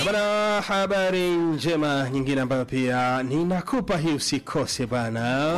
Bana, habari njema nyingine ambayo pia ninakupa hii usikose bana.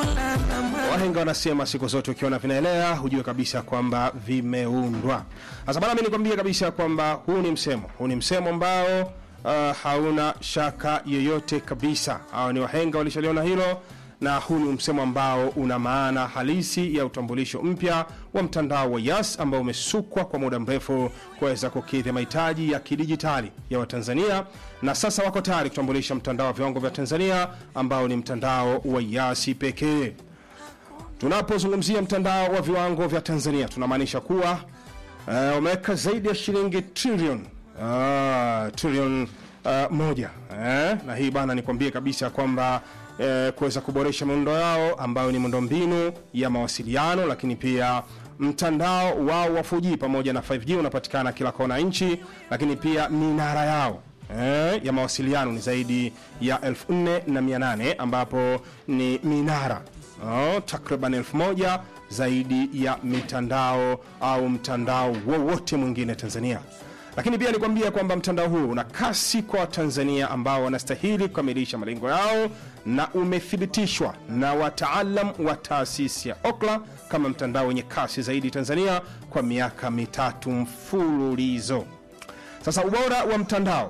Wahenga wanasema siku zote ukiona vinaelea hujue kabisa kwamba vimeundwa. Sasa bana, mimi nikwambie kabisa kwamba huu ni msemo, huu ni msemo ambao uh, hauna shaka yoyote kabisa. Hao ni wahenga walishaliona hilo na huu ni msemo ambao una maana halisi ya utambulisho mpya wa mtandao wa Yas ambao umesukwa kwa muda mrefu kuweza kukidhi mahitaji ya kidijitali ya Watanzania, na sasa wako tayari kutambulisha mtandao wa viwango vya Tanzania ambao ni mtandao wa Yasi pekee. Tunapozungumzia mtandao wa viwango vya Tanzania tunamaanisha kuwa uh, umeweka zaidi ya shilingi trilioni uh, trilioni uh, moja eh? na hii bana, nikwambie kabisa kwamba eh, kuweza kuboresha miundo yao ambayo ni miundombinu ya mawasiliano, lakini pia mtandao wao wa 4G pamoja na 5G unapatikana kila kona nchi, lakini pia minara yao eh, ya mawasiliano ni zaidi ya 4800 ambapo ni minara oh, takriban 1000 zaidi ya mitandao au mtandao wowote mwingine Tanzania lakini pia nikwambia kwamba mtandao huu una kasi kwa Watanzania ambao wanastahili kukamilisha malengo yao na umethibitishwa na wataalam wa taasisi ya Okla kama mtandao wenye kasi zaidi Tanzania kwa miaka mitatu mfululizo. Sasa ubora wa mtandao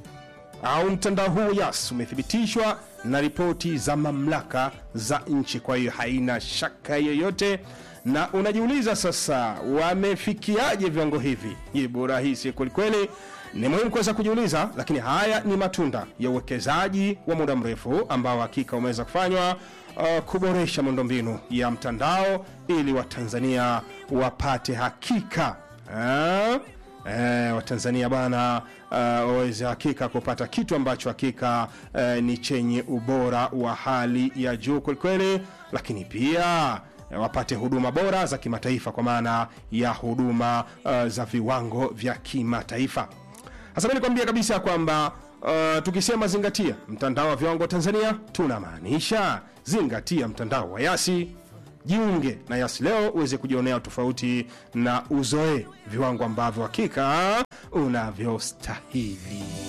au mtandao huu Yas umethibitishwa na ripoti za mamlaka za nchi, kwa hiyo haina shaka yoyote na unajiuliza sasa, wamefikiaje viwango hivi? Jibu rahisi kwelikweli, ni muhimu kuweza kujiuliza, lakini haya ni matunda ya uwekezaji wa muda mrefu ambao hakika umeweza kufanywa uh, kuboresha miundombinu ya mtandao ili Watanzania wapate hakika uh, Eh, Watanzania bana uh, waweze hakika kupata kitu ambacho hakika uh, ni chenye ubora wa hali ya juu kwelikweli, lakini pia wapate huduma bora za kimataifa kwa maana ya huduma uh, za viwango vya kimataifa. Sasa mimi nikwambia kabisa kwamba uh, tukisema zingatia mtandao wa viwango Tanzania tunamaanisha zingatia mtandao wa Yasi. Jiunge na Yasi leo uweze kujionea tofauti na uzoe viwango ambavyo hakika unavyostahili.